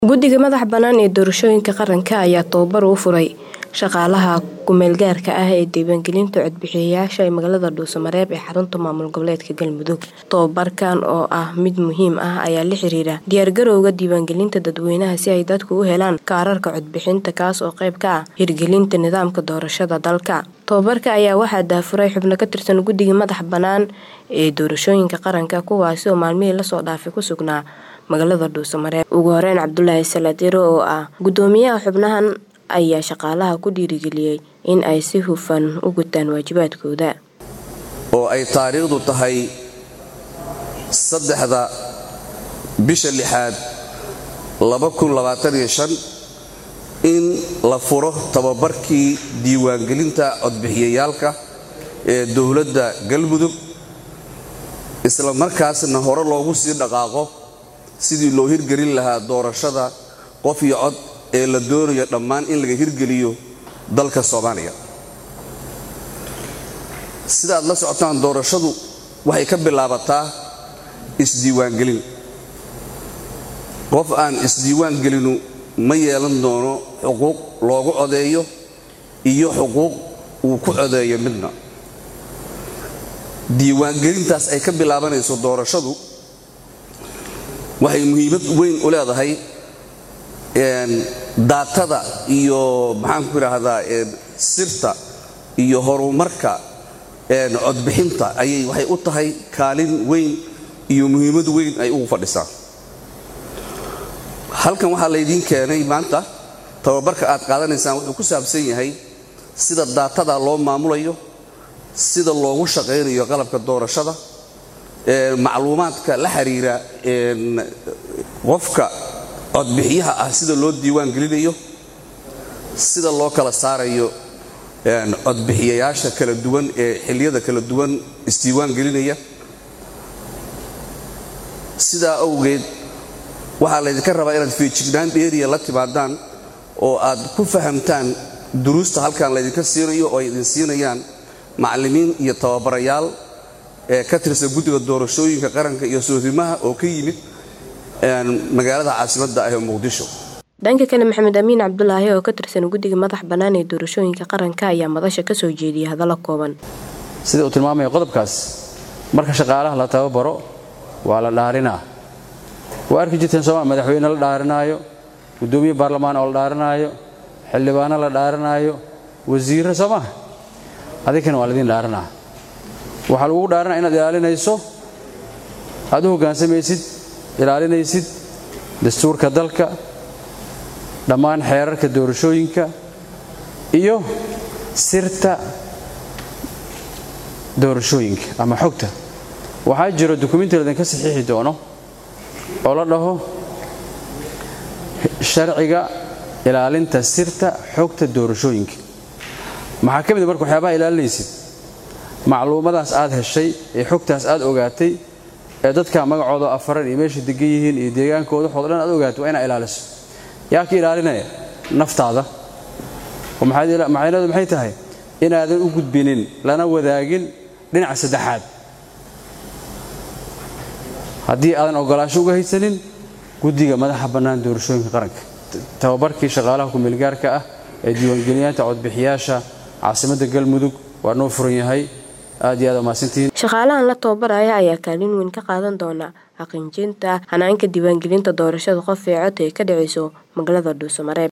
guddiga madaxa bannaan ee doorashooyinka qaranka ayaa tababar u furay shaqaalaha ku-meelgaarka ah ee diiwaangelinta codbixiyayaasha ee magaalada dhuusamareeb ee xarunta maamul goboleedka galmudug tababarkan oo ah mid muhiim ah ayaa la xiriira diyaargarowga diiwaangelinta dadweynaha si ay dadku u helaan kaararka codbixinta kaas oo qayb ka ah hirgelinta nidaamka doorashada dalka tababarka ayaa waxaa daafuray xubno ka tirsan guddiga madaxa bannaan ee doorashooyinka qaranka kuwaasi oo maalmihii lasoo dhaafay ku sugnaa magaalada dhuusamareeb ugu horeyn cabdulaahi salaadiro oo ah guddoomiyaha xubnahan ayaa shaqaalaha ku dhiirigeliyey in ay si hufan u gutaan waajibaadkooda oo ay taariikhdu tahay saddexda bisha lixaad in la furo tababarkii diiwaangelinta codbixiyayaalka ee dowladda galmudug isla markaasna hore loogu sii dhaqaaqo sidii loo hirgelin lahaa doorashada qof iyo cod ee la doonayo dhammaan in laga hirgeliyo dalka soomaaliya sidaaad la socotaan doorashadu waxay ka bilaabataa isdiiwaangelin qof aan isdiiwaangelinu ma yeelan doono xuquuq loogu codeeyo iyo xuquuq uu ku codeeyo midna diiwaangelintaas ay ka bilaabanayso doorashadu waxay muhiimad weyn u leedahay daatada iyo maxaanku idhaahdaa sirta iyo horumarka codbixinta ayay waxay u tahay kaalin weyn iyo muhiimad weyn ay ugu fadhisaa halkan waxaa laydiin keenay maanta tababarka aad qaadanaysaan wuxuu ku saabsan yahay sida daatada loo maamulayo sida loogu shaqaynayo qalabka doorashada macluumaadka la xiriira qofka codbixiyaha ah sida loo diiwaan gelinayo sida loo kala saarayo codbixiyayaasha kala duwan ee xilliyada kala duwan isdiiwaan gelinaya sidaa awgeed waxaa laydinka rabaa inaad feejignaan dheeriya la timaadaan oo aad ku fahamtaan duruusta halkan laydinka siinayo oo ay idin siinayaan macallimiin iyo tababarayaal ee ka tirsan guddiga doorashooyinka qaranka iyo soodimaha oo ka yimid magaalada caasimadda ah ee muqdisho dhanka kale maxamed amiin cabdulaahi oo ka tirsan guddiga madax bannaan ee doorashooyinka qaranka ayaa madasha ka soo jeediyay hadallo kooban sida uu tilmaamaya qodobkaas marka shaqaalaha la tababaro waa la dhaarinaa waa arki jirteen sooma madaxweyne la dhaarinaayo guddoomiye baarlamaan oo la dhaarinaayo xildhibaano la dhaarinaayo wasiirra soo maha adinkana waa laydin dhaarinaa waxaa lagugu dhaarinaa inaad ilaalinayso aad u hoggaansamaysid ilaalinaysid dastuurka dalka dhammaan xeerarka doorashooyinka iyo sirta doorashooyinka ama xogta waxaa jiro dukumenti laydinka saxiixi doono oo la dhaho sharciga ilaalinta sirta xogta doorashooyinka maxaa ka mid marka waxyaabaha ilaalinaysid macluumadaas aad heshay ee xogtaas aad ogaatay ee dadka magacooda afaran iyo meesha degan yihiin iyo deegaankooda waxooda dhan aad ogaato waa inaa ilaaliso yaa ka ilaalinaya naftaada oo macnaheedu maxay tahay inaadan u gudbinin lana wadaagin dhinaca saddexaad haddii aadan ogolaasho uga haysanin guddiga madaxa bannaan doorashooyinka qaranka tababarkii shaqaalaha ku-meelgaarka ah ee diiwaangeliyaanta codbixiyaasha caasimadda galmudug waa noo furan yahay aad iyo aad umahadsantihiin shaqaalahan la tababaraya ayaa kaalin weyn ka qaadan doona xaqiijinta hanaanka diiwaangelinta doorashada qof ee cod ay ka dhacayso magaalada dhuusamareeb